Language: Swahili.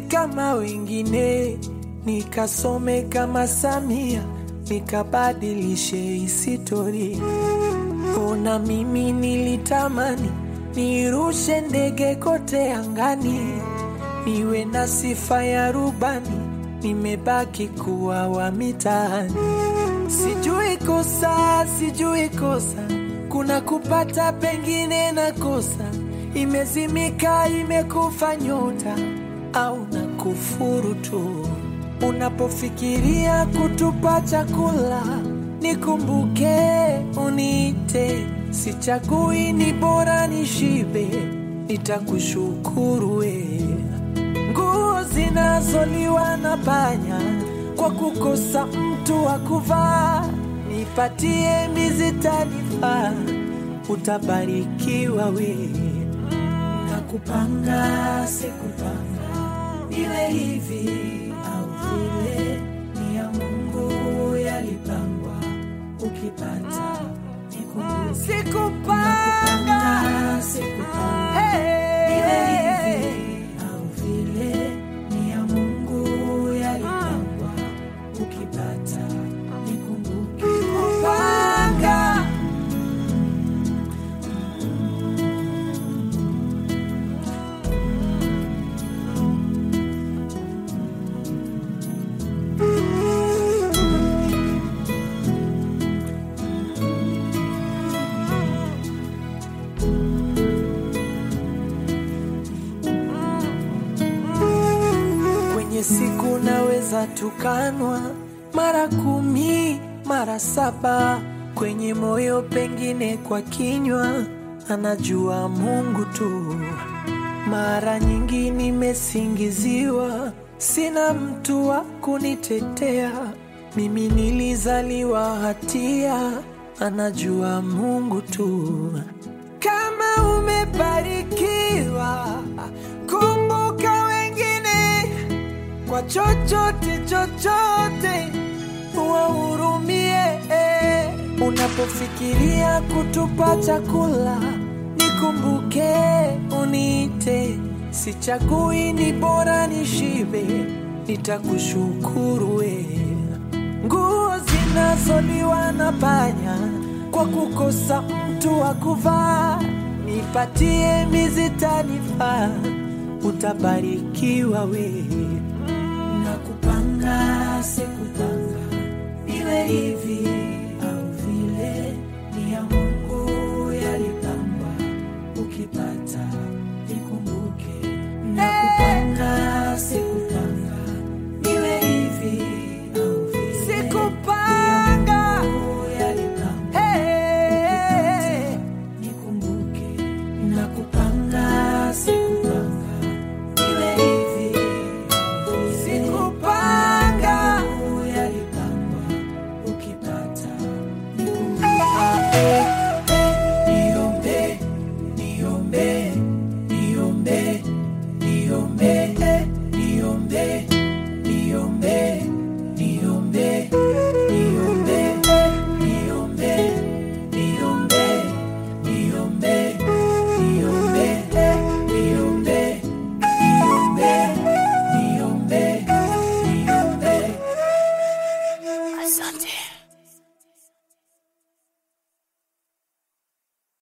kama wengine, nikasome kama Samia, nikabadilishe historia. Ona mimi nilitamani nirushe ndege kote angani, niwe na sifa ya rubani, nimebaki kuwa wa mitaani. Sijui kosa, sijui kosa, kuna kupata pengine na kosa, imezimika imekufa nyota au na kufuru tu. Unapofikiria kutupa chakula, nikumbuke uniite, sichagui, ni bora nishibe, nitakushukuru we. Nguo zinazoliwa na panya kwa kukosa mtu wa kuvaa, nipatie mizitanifaa, utabarikiwa we. Nakupanga sikupanga, iwe hivi au vile, ni ya Mungu yalipangwa, ukipata nikumbuke. Sikupanga, sikupanga, iwe hivi au vile, ni ya Mungu yalipangwa, ukipata nikumbuke. Kupanga Kwenye siku naweza tukanwa mara kumi mara saba, kwenye moyo pengine kwa kinywa, anajua Mungu tu. Mara nyingi nimesingiziwa, sina mtu wa kunitetea. Mimi nilizaliwa hatia, anajua Mungu tu. Kama umebarikiwa, kumbuka wengine kwa chochote chochote, wahurumie. Unapofikiria kutupa chakula, nikumbuke uniite, sichagui, ni bora nishibe, nitakushukuru we. Nguo zinazoliwa na panya kwa kukosa mtu wa kuvaa, nipatie mizitanifaa, utabarikiwa we. Nakupanga sikupanga, iwe hivi au vile, ni ya Mungu yalipangwa, ukipata